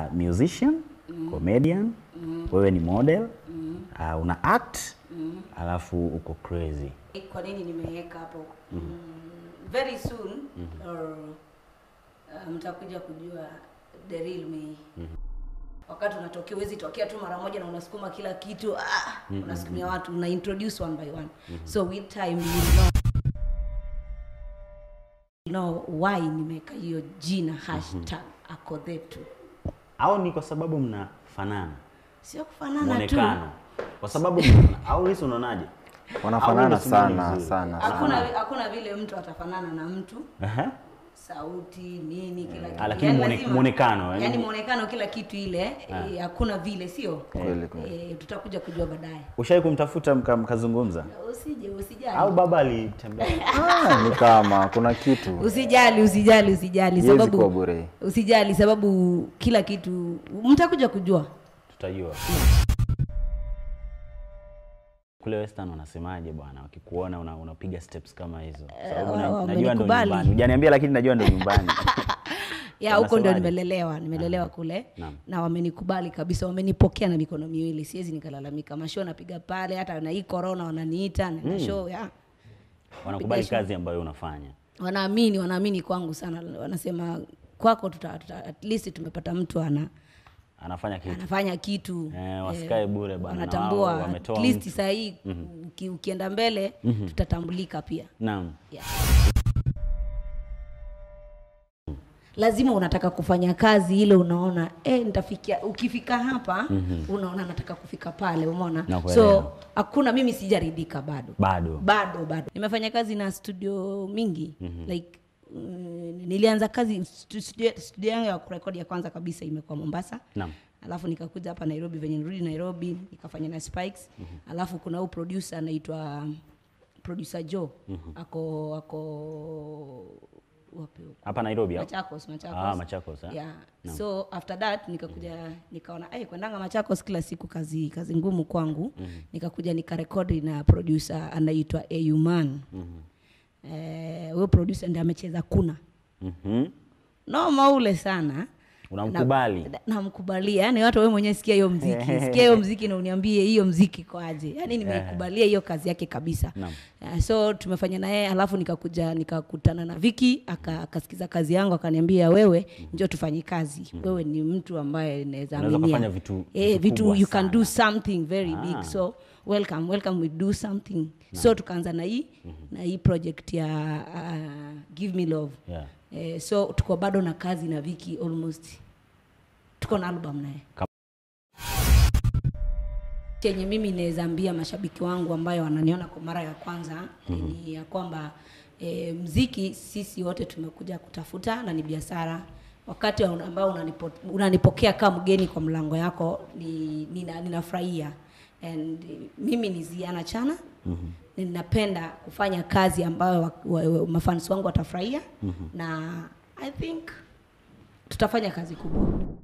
musician comedian wewe ni model uh, una act alafu uko crazy Kwa nini nimeweka hapo? Mm, very soon or uh, mtakuja kujua the real me. Wakati unatokea huwezi tokea tu mara moja na unasukuma kila kitu ah, unasukumia watu una introduce one by one. So with time you know know why nimeweka hiyo jina hashtag akothetu. au ni kwa sababu mnafanana Sio kufanana tu. mwonekano kwa sababu mnafanana. au hisi unaonaje Au wanafanana ndio simani sana vizuri? sana Hakuna sana. hakuna vile mtu atafanana na mtu. Ehe. sauti nini kila kitu lakini Yaani muone- lazima- muonekano, yaani- yaani muonekano kila kitu ile eh, hakuna vile sio Kweli, kweli. Eh, tutakuja kujua baadaye ushawai kumtafuta mka- mkazungumza usije usijali au baba alitembea Ah, ni kama kuna kitu usijali usijali usijali Iwezi kuwa sababu bure. usijali sababu kila kitu mtakuja kujua tutajua kule western wanasemaje bwana wakikuona una- unapiga steps kama hizo sababu wa- na- wa- najua ndo wamenikubali. nyumbani hujaniambia lakini najua ndo nyumbani ya huko ndio Wanasemaje? nimelelewa nimelelewa kule Naam. na wamenikubali kabisa wamenipokea na mikono miwili siwezi nikalalamika mashow napiga pale hata na hii corona wananiita na show ya wanakubali Piga show. kazi ambayo unafanya wanaamini wanaamini kwangu sana wanasema kwako tuta, tuta, at least tumepata mtu ana anafanya kitu anafanya kitu Eh, wasikae bure bana, na wanatambua wao wametoa at least mtu. saa hii uki, ukienda mbele tutatambulika pia naam yeah. lazima unataka kufanya kazi ile unaona eh, nitafikia ukifika hapa unaona nataka kufika pale umeona Nakuelewa. so hakuna mimi sijaridhika bado bado bado bado nimefanya kazi na studio mingi like mm, nilianza kazi stu- studio, studio yangu ya kurekodi ya kwanza kabisa imekuwa mombasa naam alafu nikakuja hapa nairobi venye nirudi nairobi nikafanya na spikes alafu kuna huu producer anaitwa producer joe ako ako wapi huko? hapa nairobi au? machakos machakos Ah, Machakos, eh? yeah. so after that nikakuja nikaona hey, kwendanga machakos kila siku kazi kazi ngumu kwangu nikakuja nikarekodi na producer anaitwa auman eh, huyo producer ndiye amecheza kuna Mhm. noma ule sana unamkubali Na- namkubalia yani watu wewe mwenyewe sikia hiyo mziki sikia hiyo mziki na uniambie hiyo mziki kwaje yani nimeikubalia hiyo kazi yake kabisa Naam. uh, so tumefanya na yeye alafu nikakuja nikakutana na Viki aka- akasikiza kazi yangu akaniambia wewe njoo tufanye kazi wewe ni mtu ambaye naweza Unaweza aminia kufanya vitu- eh, vitu vitu kubwa you can do sana. something very Ah. big so welcome welcome we do something so tukaanza na hii na hii project ya uh, give me love yeah. Eh, so tuko bado na kazi na Viki almost tuko na album naye Kam- chenye mimi naweza ambia mashabiki wangu ambayo wananiona kwa mara ya kwanza ni ya kwamba e, mziki sisi wote tumekuja kutafuta na ni biashara wakati wa- ambao unanipo, unanipokea kama mgeni kwa mlango yako ni, nina, ninafurahia and eh, mimi ni Ziana Chana mm-hmm. ninapenda kufanya kazi ambayo wa, wa, wa, mafans wangu watafurahia mm-hmm. na I think tutafanya kazi kubwa